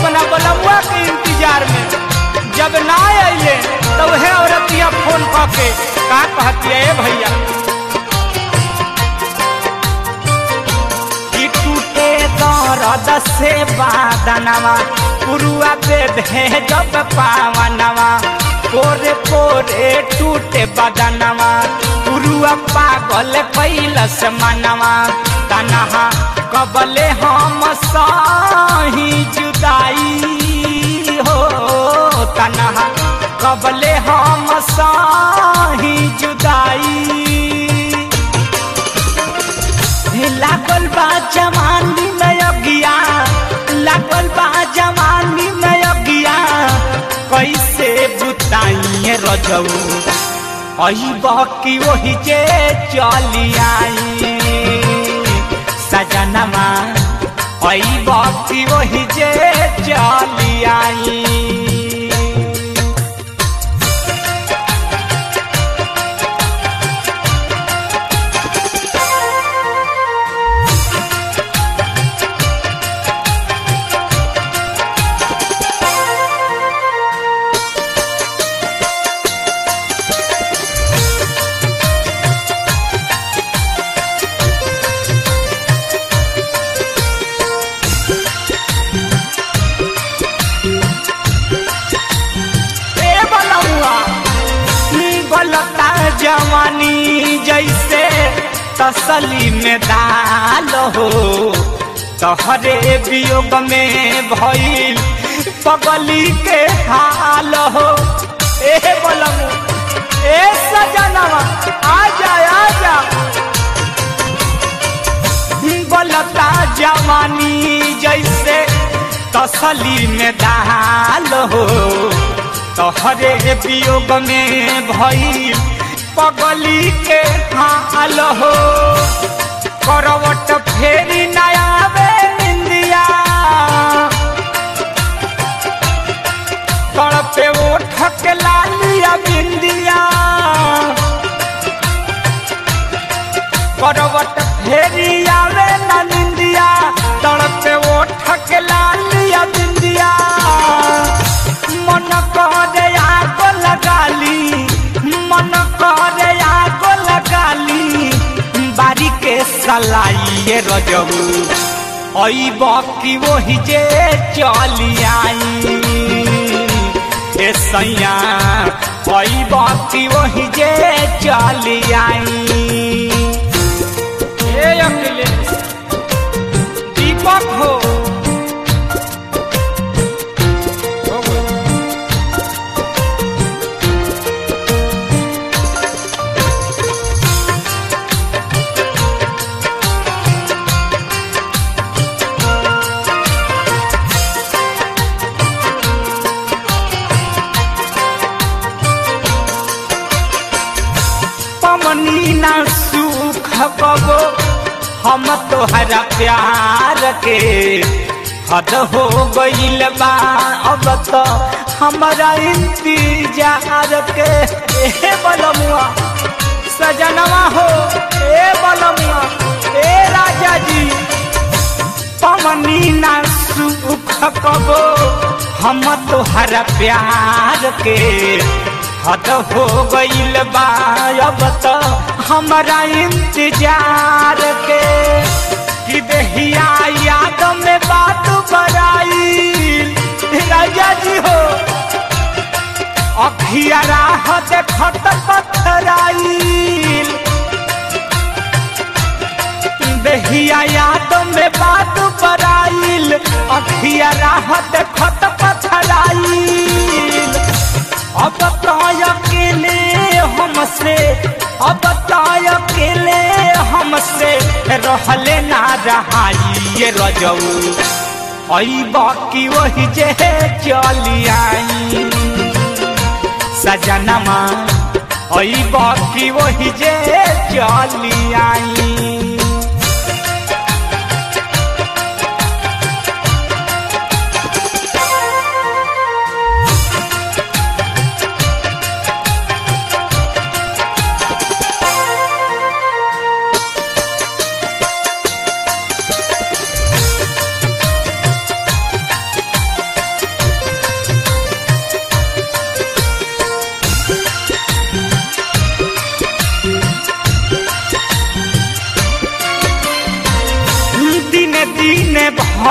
अपना बलमुआ के इंतजार में जब ना अइले तो वह औरतिया फोन कऽ के का कहती है भैया कि टूटे दर्द से बादनवा पुरुआ पे दे जब पावनवा पोरे पोरे टूटे बदनवा पुरुआ पागल कैलस मनवा तनहा कबले हम सही जुदाई हो तनहा कबले हम सही जुदाई लागल बा जवानी में अगिया लागल बा जवानी में अगिया कैसे बुताइए रजऊ अइब की वही जे चली आई सजनमा अइब की वही जे चली आई ए बलौआ गलता जवानी जैसे तसली में दाल हो तहरे वियोग में भइल पगली के हाल हो ए बलमु ए सजनवा आ जा आ जा गलता जवानी जैसे तसली में दाल हो तोहरे वियोग में भइल पगली के हाल हो करवट फेरी नया निंदिया तड़पे ओठ के लालिया बिंदिया करवट फेरी आवे न निंदिया तड़पे ओठ के लालिया बिंदिया मन करे आग लगाली मन करे आग लगाली बारी के सलाई रजबू अइब की वही जे चली आई ए सैया अइब की वही जे चली आई ए अखिलेश दीपक हो हो गया। पमनी ना सुख कबो हम तोहरा प्यार के हद हो गईल बा अब तो हमारा इंतजार के ए बलमुआ सजनवा हो ए बलमुआ ए राजा जी पमनी ना सुख कबो हम तोहरा प्यार के हद हो गईल बा अब तो हमारा इंतजार के कि देहिया याद में बात बराई राजा जी हो अखिया राह देखत पथराइल देहिया याद में बात बराइल अखिया राह देखत पथराइल अब तो अकेले हमसे अब तो अकेले हमसे रहले ना रहाई ये रजऊ अइब की वही जे चली आई सजनमा अइब की वही जे चली आई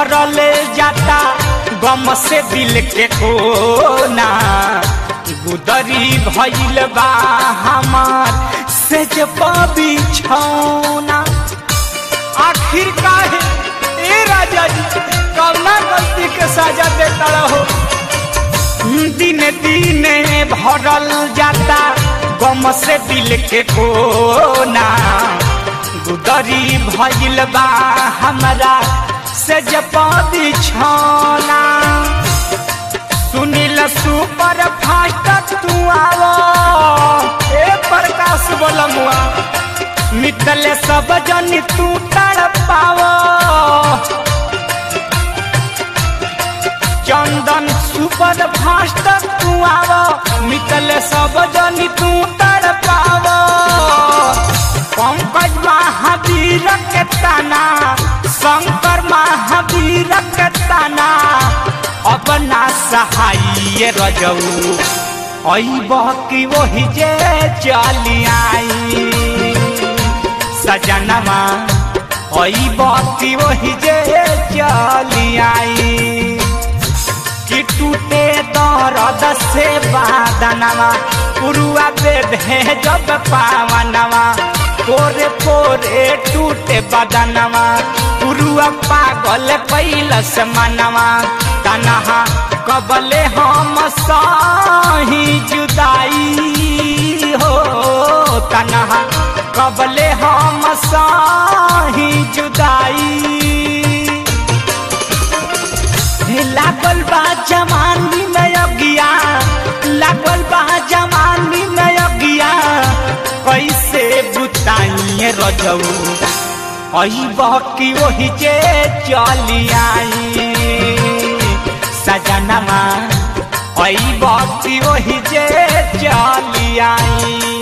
भरल जाता गम से दिल के कोना गुदरी भइल बा हमार से जब बिछौना आखिर काहे ए राजा जी कौना गलती के सजा देता रहो दिन दिन भरल जाता गम से दिल के कोना गुदरी भइल बा हमरा से जब बिछौना सुनील सुपर फास्ट तू आवो ए प्रकाश बोलमुआ मितल सब जन तू तड़ पावो चंदन सुपर फास्ट तू आवो मितल सब जन तू तड़ पावो पंकज महावीर के ताना शंकर महावीर के ताना अब ना सहाय रजऊ अइब की वही जे चली आई सजनमा अइब की वही जे चली आई कि टूटे दर्द से बादनवा पुरुआ बेद है जब पावनवा पोरे पोरे टूटे बदनवा पुरुआ पागल कैलस मनवा तनहा कबले हम साही जुदाई हो तनहा कबले हम साही जुदाई लागल बा जवानी में अगिया लागल बा जवानी में अगिया कैसे बुताइए रजऊ अइब की वही जे चली आई सजनमा अइब की वही जे चली आई